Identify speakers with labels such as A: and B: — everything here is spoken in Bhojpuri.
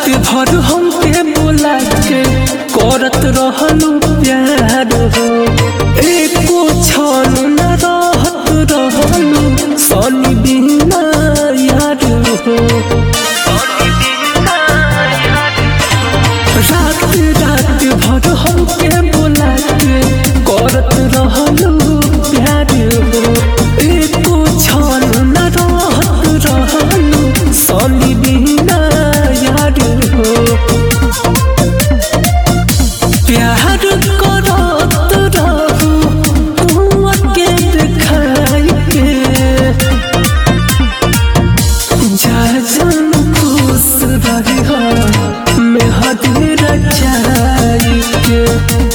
A: रात भर हमके बोला के करत रहलू प्यार हो एको क्षण न रहत रहलू सनी बिना यार हो रात रात भर हमके बोला के करत रहलू प्यार हो एको क्षण न रहत रहलू सनी बिना यार हो प्यार करत रहू तू के देखाई के जा जान खुश रही हो मैं हद रचाई के